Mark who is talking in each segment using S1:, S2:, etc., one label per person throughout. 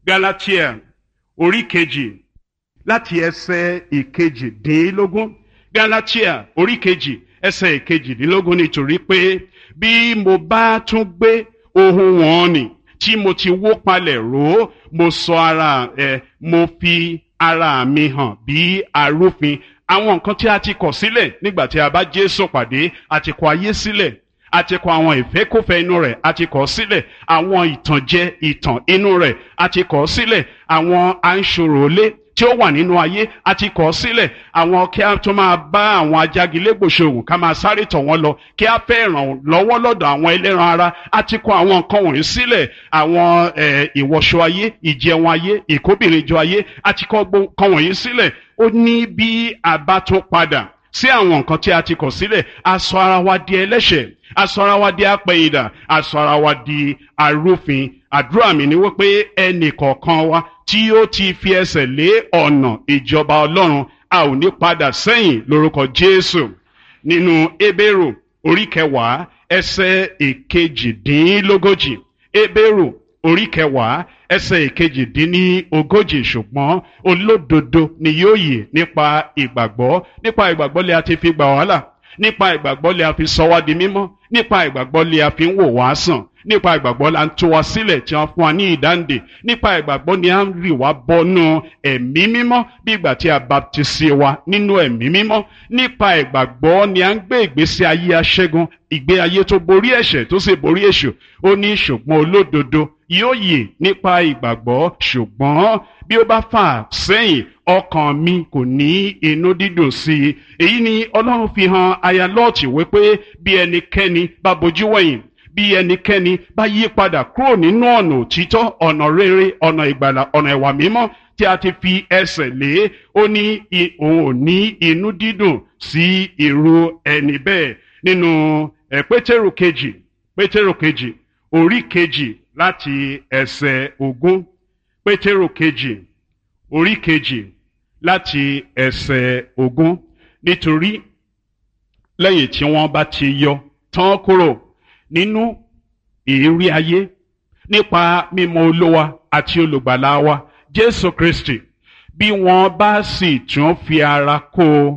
S1: galatia orí kejì láti ẹsẹ̀ ìkejìdínlógún galatia orí kejì ẹsẹ̀ ìkejìdínlógún nítorí pé bí mo bá tún gbé ohun wọn nì tí mo ti wó palẹ̀ ró mo sọ ara ẹ mo fi ara mi hàn bí arúfin àwọn nǹkan tí a ti kọ̀ sílẹ̀ nígbà tí a bá Jésù pàdé a ti kọ̀ ayé sílẹ̀ a ti kọ̀ àwọn ìfẹ́kùfẹ́ inú rẹ̀ a ti kọ̀ sílẹ̀ àwọn ìtànjẹ ìtàn inú rẹ̀ a ti kọ̀ sílẹ̀ àwọn anṣòròlé tí ó wà nínú ayé a ti kọ̀ sílẹ̀ àwọn kí a tún máa bá àwọn ajagilégbò ṣòwò ká máa sáré tọ̀ wọ́n lọ kí a fẹ́ ràn lọ́wọ́ lọ́dọ̀ àwọn ẹlẹ́ran ara a ti kọ̀ àwọn nǹkan wọ̀nyí sílẹ̀ àwọn ìwọṣọ ayé ìjẹun ayé ìkóbìnrinjọ ayé a ti kọ̀ nǹkan wọ̀nyí sílẹ̀ ó ní bí a bá tún padà sí àwọn nǹkan tí a ti kọ̀ sílẹ̀ a sọ ara wa di ẹlẹ́ṣẹ̀ a sọ ara wa di apẹ̀yìndà a sọ ara wa di arúfin àdúrà mi ni wípé ẹnì kọ̀ọ̀kan wa tí ó ti fi ẹsẹ̀ lé ọ̀nà ìjọba ọlọ́run a ò ní padà sẹ́yìn lórúkọ jésù nínú ebéèrò orí kẹwàá ẹsẹ̀ ìkejìdínlógójì ebéèrò orí kẹwàá ẹsẹ̀ ìkejìdínlógójì ṣùgbọ́n olódodo ni yóò yè nípa ìgbàgbọ́ nípa ìgbàgbọ́ lè a ti fi gbà wàhálà nípa ìgbàgbọ́ lè a fi sọ wá di mímọ́ nípa ìgbàgbọ́ lè a fi ń wò wá sàn nípa ìgbàgbọ́ la ń tú wa sílẹ̀ tí wọ́n fún wa ní ìdáǹdè nípa ìgbàgbọ́ ni a ń rì wá bọ́nú ẹ̀mí mímọ́ bí ìgbà tí a baptisi wa nínú ẹ̀mí mímọ́ nípa ìgbàgbọ́ ni a ń gbé ìgbésí ayé aṣẹ́gun ìgbé ayé tó borí ẹ̀ṣẹ̀ tó sì borí èṣù ó ní ṣùgbọ́n olódodo yóò yè nípa ìgbàgbọ́ ṣùgbọ́n bí ó bá fà sẹ́yìn ọkàn mi kò ní inú dídùn sí i èyí ni ọlọ́run fi hàn aya lọ́ọ̀tì wípé bí ẹnikẹ́ni bá bojú wẹ̀yìn bí ẹnikẹ́ni bá yí padà kúrò nínú ọ̀nà òtítọ́ ọ̀nà rere ọ̀nà ìgbàlà ọ̀nà ìwà mímọ́ tí a ti fi ẹsẹ̀ lé ó ní òun ò ní inú dídùn sí irú ẹni bẹ́ẹ̀ nínú ẹ̀ pétérù kejì pétérù kejì orí kejì láti ẹsẹ̀ ogún pétérù kejì orí kejì láti ẹsẹ̀ ogún nítorí lẹ́yìn tí wọ́n bá ti yọ tán kúrò nínú ìrírí ayé nípa mímọ̀ olówa àti olùgbàlà wa jésù kristi bí wọ́n bá sì tún fi ara kó o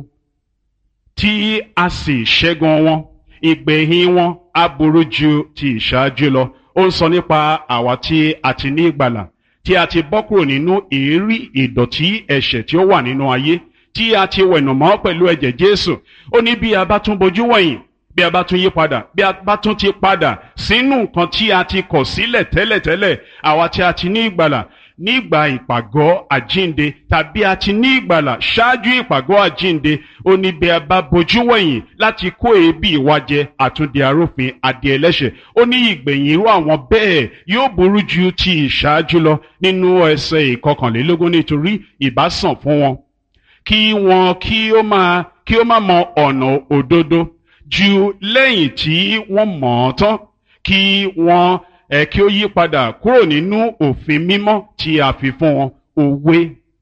S1: tí a sì ṣẹ́gun wọn ìgbẹ̀yìn wọn á burú ju ti ìṣáájú lọ ó ń sọ nípa àwa tí a ti ní ìgbàlà tí a ti bọ́ kúrò nínú èérí ìdọ̀tí ẹ̀ṣẹ̀ tí ó wà nínú ayé tí a ti wẹ̀nùmọ́ pẹ̀lú ẹ̀jẹ̀ jésù ó ní bí a bá tún bojú wẹ̀yìn bí a bá tún yí padà bí a bá tún ti padà sínú nǹkan tí a ti kọ̀ sílẹ̀ tẹ́lẹ̀tẹ́lẹ̀ àwa tí a ti ní ìgbàlà nígbà ìpàgọ́ àjínde tàbí a ti ní ìgbàlà ṣáájú ìpàgọ́ àjínde ó ní bí a bá bojú wẹ̀yìn láti kó èébì wa jẹ àtúndì arúfin adìẹ ẹlẹ́ṣẹ̀ ó ní ìgbẹ̀yìn irú àwọn bẹ́ẹ̀ yóò burú ju ti ìṣáájú lọ nínú ẹsẹ̀ ìkọkànlélógún nítorí ìbásàn fún wọn kí wọn kí ó máa kí ó má mọ ọ̀nà òdodo ju lẹ́yìn tí wọ́n mọ̀ ọ́ tán kí wọ́n ẹ̀ kí ó yí padà kúrò nínú òfin mímọ́ tí a fi fún wọn òwe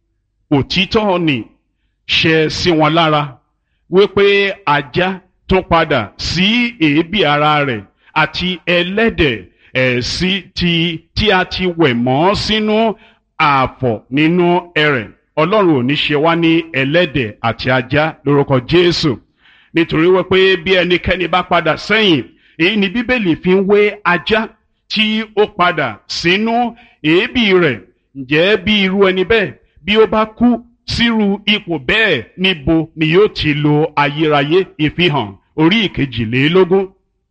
S1: òtítọ́ ni ṣẹ sí wọn lára wípé ajá tún padà sí èébì ara rẹ̀ àti ẹlẹ́dẹ̀ ẹ̀ sí ti tí a ti wẹ̀ mọ́ sínú ààfọ̀ nínú ẹrẹ̀ ọlọ́run ò ní ṣe wá ní ẹlẹ́dẹ̀ àti ajá lórúkọ jésù nítorí wípé bí ẹnikẹ́ni bá padà sẹ́yìn èyí ni bíbélì fi ń wé ajá tí ó padà sínú èébì rẹ̀ ǹjẹ́ bí irú ẹni bẹ́ẹ̀ bí ó bá kú sírú ipò bẹ́ẹ̀ níbo ni yóò ti lo ayérayé ìfihàn orí ìkejìlélógún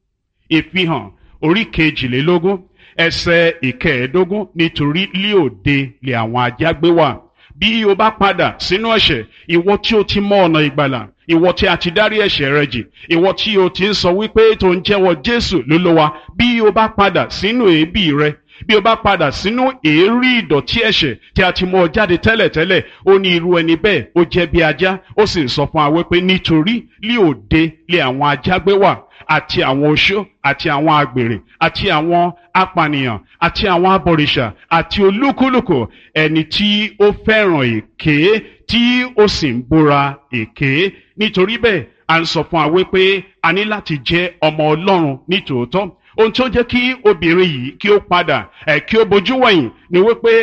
S1: ìfihàn orí kejìlélógún ẹsẹ̀ ìkẹẹ̀ẹ́dógún nítorí líòde lè àwọn ajá gbé wà bí o bá padà sínú ẹ̀ṣẹ̀ ìwọ tí o ti mọ ọ̀nà ìgbàlà ìwọ tí a ti dárí ẹ̀ṣẹ̀ rẹ jì ìwọ tí o ti ń sọ wípé tó ń jẹ́wọ́ jésù lólówá bí o bá padà sínú èébì rẹ bí o bá padà sínú èérí ìdọ̀tí ẹ̀ṣẹ̀ tí a ti mú ọ jáde tẹ́lẹ̀tẹ́lẹ̀ ó ní irú ẹni bẹ́ẹ̀ ó jẹ́ bí ajá ó sì ń sọ fún wa wípé nítorí lí òde lé àwọn ajá gbé wà àti àwọn oṣó àti àwọn àgbèrè àti àwọn apànìyàn àti àwọn abọ̀rìṣà àti olúkúlùkù ẹni tí ó fẹ́ràn èké tí ó sì ń búra èké nítorí bẹ́ẹ̀ à ń sọ fún wa wípé a ní láti jẹ́ ọmọ ọlọ́run nítòótọ́ ohun tó jẹ́ kí obìnrin yìí kí ó padà ẹ̀ kí ó bojú wẹ̀yìn ni wípé